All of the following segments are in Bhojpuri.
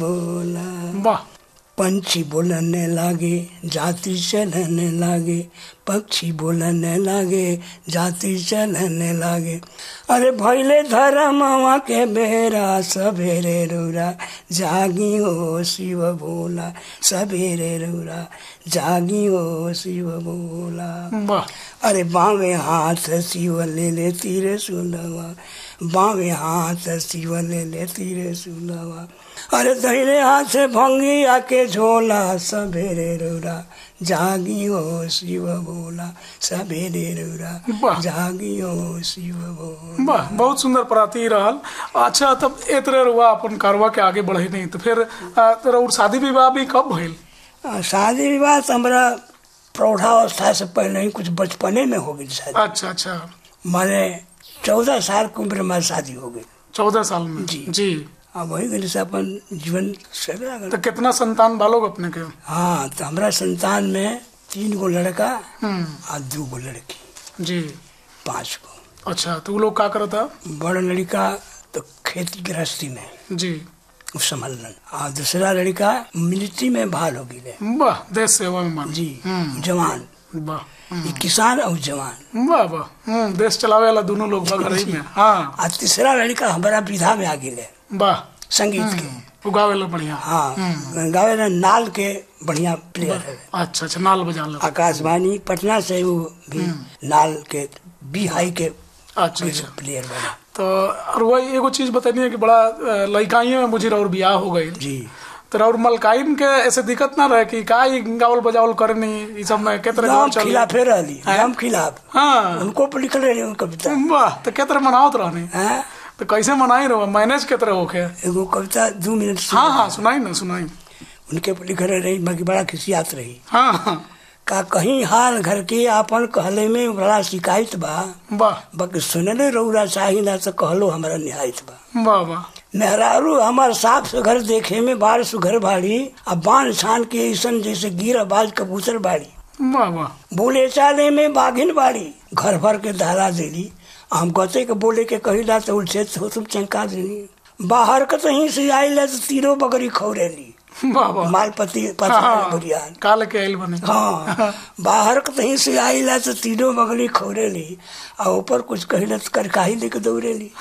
बोला वाह पंछी बोलने लागे जाति चलने लागे पक्षी बोलने लागे जाति चलने लागे अरे भैले धर्मवा के बेरा सवेरे रौरा जागी हो शिव भोला सवेरे रौरा जागी हो शिव भोला वाह अरे बावे हाथ शिव ले ले तीर सुलवा बावे हाथ शिव ले ले तीर सुलवा अरे दहिने हाथ से भंगी आके झोला सवेरे रौरा जागी हो शिव भोला सवेरे रौरा वाह। जागी हो शिव भोला वाह बहुत सुंदर प्राती रहल अच्छा तब ए तरह रुआ अपन कारवा के आगे बढ़े नहीं तो फिर आ, तोरा और शादी विवाह भी कब भइल आ, शादी विवाह तो हमारा प्रौढ़ावस्था से पहले ही कुछ बचपने में हो गई शादी अच्छा अच्छा माने चौदह साल की उम्र में शादी हो गई चौदह साल में जी। जी अब वही गली से अपन जीवन चल रहा तो कितना संतान बालोग अपने के हाँ तो हमारा संतान में तीन गो लड़का हम्म और दो गो लड़की जी पांच गो अच्छा तो वो लोग का करता बड़ा लड़का तो खेती गृहस्थी में जी उ संभालन और दूसरा लड़का मिलिट्री में भाल हो गई वाह देश सेवा में मान जी हम्म जवान वाह ये किसान और जवान वाह वाह हम्म देश चलावे वाला दोनों लोग बा घर ही में हाँ और तीसरा लड़का हमारा विधा में आ गए वाह संगीत के उगावे ला बढ़िया हाँ गावे ना नाल के बढ़िया प्लेयर है अच्छा अच्छा नाल बजा लो आकाशवाणी पटना से वो भी नाल के बी हाई के अच्छा अच्छा प्लेयर बना तो और वही एगो चीज बतानी है कि बड़ा अ, लइकाइये में मुझे और बियाह हो गई जी तो और मलकाइन के ऐसे दिक्कत ना रहे कि का ई गावल बजावल करे नहीं ई सब में के तरह नाम गावल चल खिलाफे रहली नाम खिलाफ हाँ उनको पर लिखल रही उन कविता वाह तो के तरह मनावत रहनी हैं? तो कैसे मनाई रहो मैनेज के तरह होके एगो कविता दो मिनट से हाँ हाँ सुनाई ना सुनाई उनके पर लिखल रही बाकी बड़ा खिसियात रही हाँ हाँ का कहीं हाल घर के आपन कहले में बड़ा शिकायत बा वाह बाकी सुनले रौरा चाही ना तो कहलो हमारा निहायत बा वाह वाह मेहरारू हमार साफ सुघर देखे में बाढ़ सुघर बाड़ी अब बाण छान के ऐसन जैसे गिर बाज कबूतर बाड़ी वाह वाह बोले चाले में बाघिन बाड़ी घर भर के दाला देली हम कहते के बोले के कहिला तो उलझे तो तुम चंका देली बाहर के तहीं से आइला तो तीनों बकरी खौरेली वाह वाह मालपति हाँ, पता हाँ बुढ़ियान काल के आइल बने हाँ बाहर के तहीं से आइला तो तीनों बकरी खौरेली आ ऊपर कुछ कहिला तो करकाही लेके दौड़ेली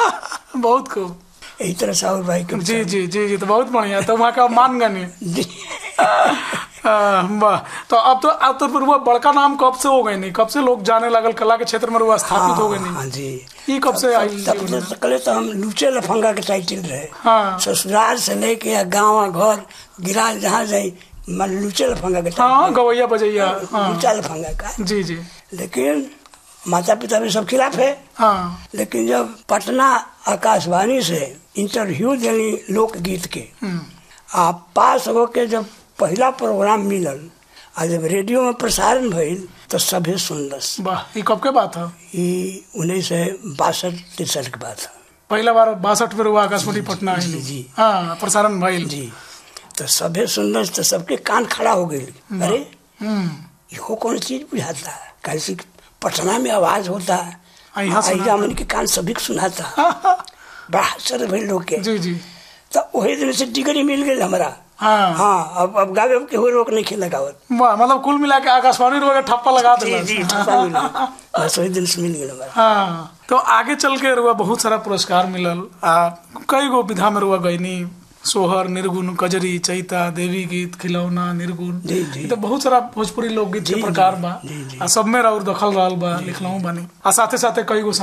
बहुत खूब यही तरह साहु भाई के जी जी जी जी तो बहुत बढ़िया तो वहाँ का मान गनी जी वाह तो अब तो अब तो फिर वो बड़का नाम कब से हो गए नहीं कब से लोग जाने लगल कला के क्षेत्र में वो स्थापित हो गए नहीं हाँ जी ये कब से आई तब तो सकले तो हम लूचे लफंगा के टाइटिल रहे हाँ ससुराल से लेके गाँव घर गिरा जहाँ जाए मैं लूचे लफंगा के हाँ गवैया बजैया हाँ लूचा लफंगा का जी जी लेकिन माता पिता भी सब खिलाफ है हाँ लेकिन जब पटना आकाशवाणी से इंटरव्यू देनी लोकगीत के हम्म, आ पास होके जब पहला प्रोग्राम मिलल आ जब रेडियो में प्रसारण भइल तो सभे सुनलस वाह ये कब के बात है ई उन्नीस सौ बासठ तिरसठ के बात है पहला बार बासठ में हुआ आकाशवाणी पटना आई जी, जी। हाँ प्रसारण भइल जी तो सभे सुनलस तो सबके कान खड़ा हो गई अरे हम्म, इहो कौन चीज बुझाता है कैसे पटना में आवाज होता है आ, यहाँ सुनाता। आइया मन के कान सभी के सुनाता बड़ा आश्चर्य भइल लोग के जी जी तो वही दिन से डिग्री मिल गई हमारा हाँ हाँ अब अब गावे के हो रोक नहीं खेला गावत वाह मतलब कुल मिला के आकाशवाणी रोग ठप्पा लगा जी दिला जी ठप्पा मिल गया। बस वही दिन से मिल गया हमारा हाँ तो आगे चल के रुआ बहुत सारा पुरस्कार मिलल आ कई गो विधा में रुआ गईनी सोहर निर्गुण कजरी चैता देवी गीत खिलौना निर्गुण जी, जी। ई तो बहुत सारा भोजपुरी लोकगीत के जी, प्रकार जी, बा जी, जी। आ सब में और दखल रहल बा लिखलहु बानी आ साथे साथे कई गो